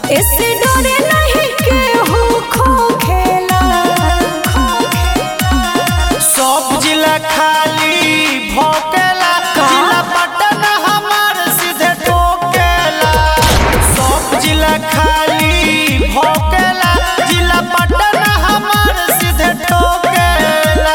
इससे डरे नहीं के हो खो खेला सब जिला खाली भोकेला जिला पटन हमार सीधे टोकेला सब जिला खाली भोकेला जिला पटन हमार सीधे टोकेला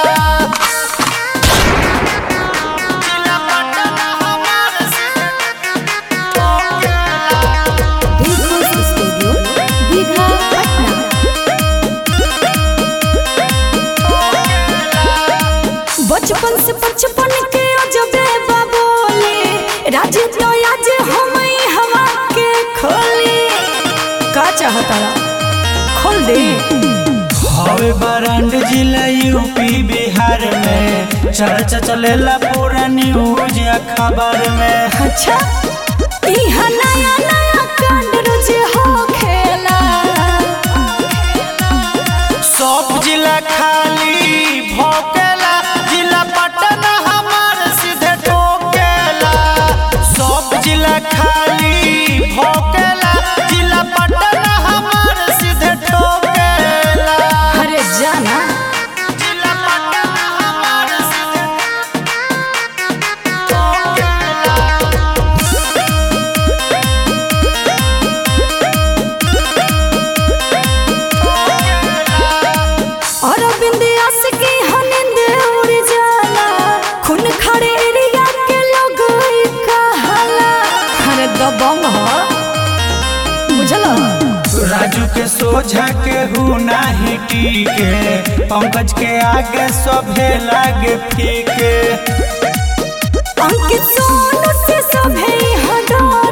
जिला पटन हमार सीधे टोकेला दिलखुश स्टूडियो दीघा पटना बचपन से बचपन के अजबे बाबोले राज तो आज हम हवा के खोली का चाहता खोल दे हवे बरांड जिला यूपी बिहार में चर्चा चलेला पूरा न्यूज अखबार में अच्छा इहा नया नया कांड रोज हो खेला सब जिला खाली भोकेला जिला पटन हमार सीधे टोकेला सब जिला खाली भोकेला जिला पटन हमार सीधे टोकेला अरे जाना जिला पटन हमार सीधे टोकेला और बिंदियास की हनिंद उड़ जाला खून खड़े एरिया के लोग ई कहाला अरे दबंग हो बुझला राजू के सोझा के हूँ नाही टीके पंकज के आगे सभे लागे फीके अंकित सोनू से सभे हडो